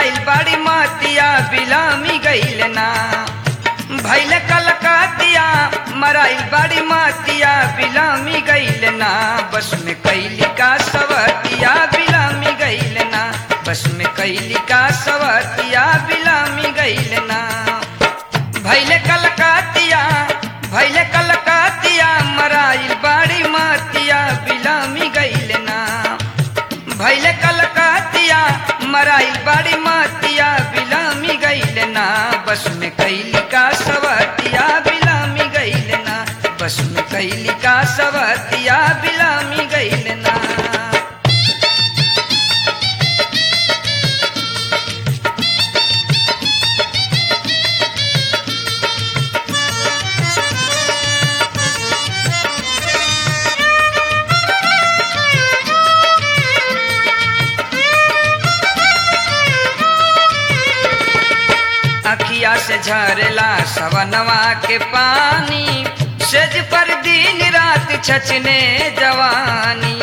मराइल बाड़ी मातिया बिलामी गईल ना भैल कलकातिया मराइल बाड़ी मातिया बिलामी गईल ना बस में कैली का सवतिया बिलामी गईल ना बस में कैली का सवतिया बिलामी गईल ना भैले कलकातिया भैले कलकातिया मराइल बाड़ी मातिया बिलामी गईल ना भैले कलकातिया मराइल बाड़ी मातिया बिलामी गईल ना बस में कैली का सवतिया बिलामी गईल ना बस में कैली का सवतिया बिलामी गईल ना अखिया से झरला सवनवा के पानी सेज पर दिन रात छचने जवानी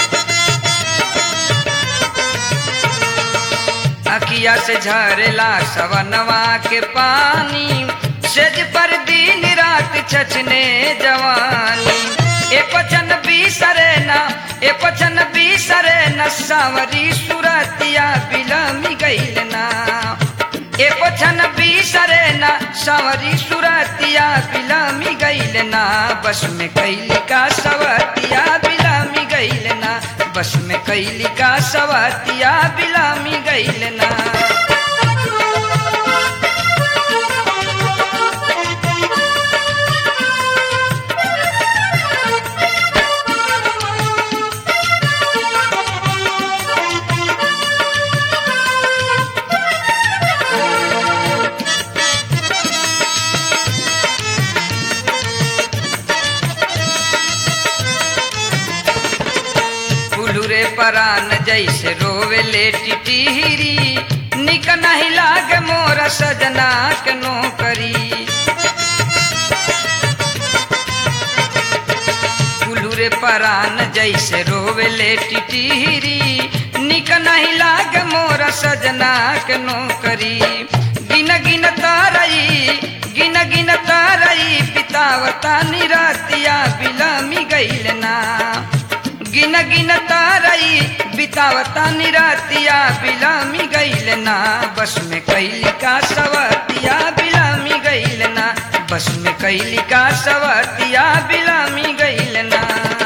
अखिया से झरला सवनवा के पानी सेज पर दिन रात छचने जवानी ए पचन बीसरे न ए पचन बीसरे न सावरी सुरतिया बिलमी गईल ना ए पछन बीसरे न सवरी सुरतिया बिलामी गईल ना बस में कैली का सवतिया बिलामी गईल ना बस में कैली का सवतिया बिलामी गईल ना फुलुरे परान जैसे रोवे ले टिटिहरी निक नहीं लाग मोर सजना के नौकरी फुलुरे परान जैसे रोवे ले टिटिहरी निक नहीं लाग मोर सजना के नौकरी गिन गिन तारई गिन गिन तारई पितावता निरातिया बिलामी गईल ना गिन गिन तारई बितावता निरातिया बिलामी गईल ना बस में कैली का सवतिया बिलामी गईल ना बस में कैली का सवतिया बिलामी गईल ना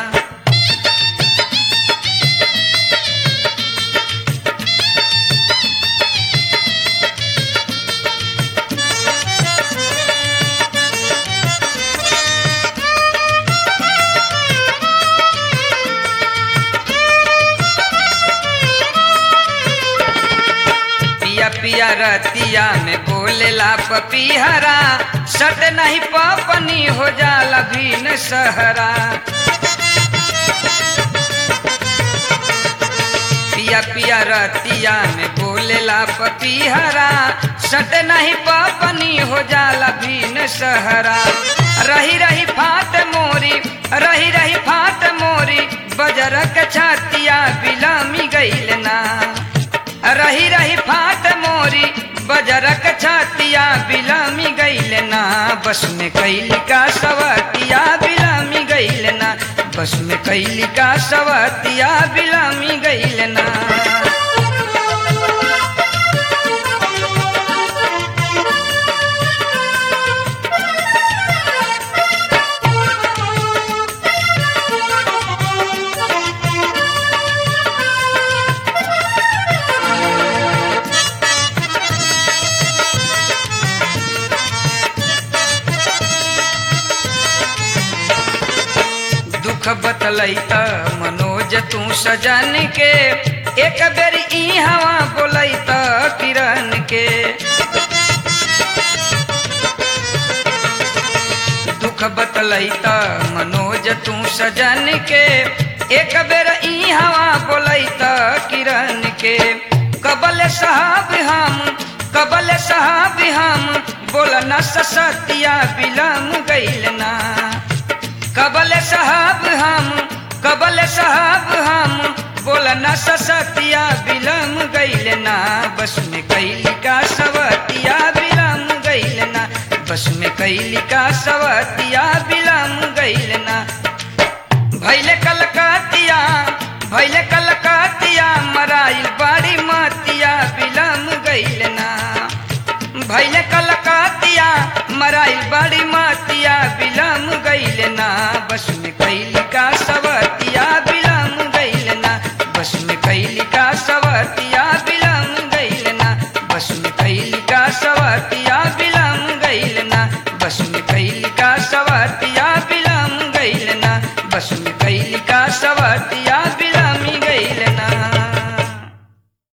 पिया पिया रतिया में बोलेला पपीहरा सट नहीं पपनी हो जाला भीन सहरा पिया पिया रतिया में बोलेला पपीहरा सट नहीं पपनी हो जाला भीन सहरा रही रही फाट मोरी रही रही फाट मोरी बजरक छातिया बिलामी गईल ना रही रही फाट मोरी बजरक छातिया बिलामी गईल ना बस में कैली का सवतिया बिलामी गईल ना बस में कैली का सवतिया बिलामी गईल ना दुख बतलैत मनोज तू सजन के एक बेर ई हवा बोलैत किरण के दुख बतलैत मनोज तू सजन के एक बेर ई हवा बोलैत किरण के कबल साहब हम कबल साहब हम बोलना ससतिया बिलम गईल ना कबल साहब हम कबल साहब हम बोला ना ससतिया बिलम गईल ना बस में कैली का सवतिया बिलम गईल ना बस में कैली का सवतिया बिलम गईल ना भैले कलकतिया भैले कलकतिया मराइल बाड़ी मतिया बिलम गईल ना भैले कलकतिया मराइल बाड़ी मतिया बिलम गईल ना बस में कैली का सवतिया बिलम गईल ना बस में कैली का सवतिया बिलम गईल ना बस में कैली का सवतिया बिलम गईल ना बस में कैली का सवतिया बिलम गईल ना बस में कैली का सवतिया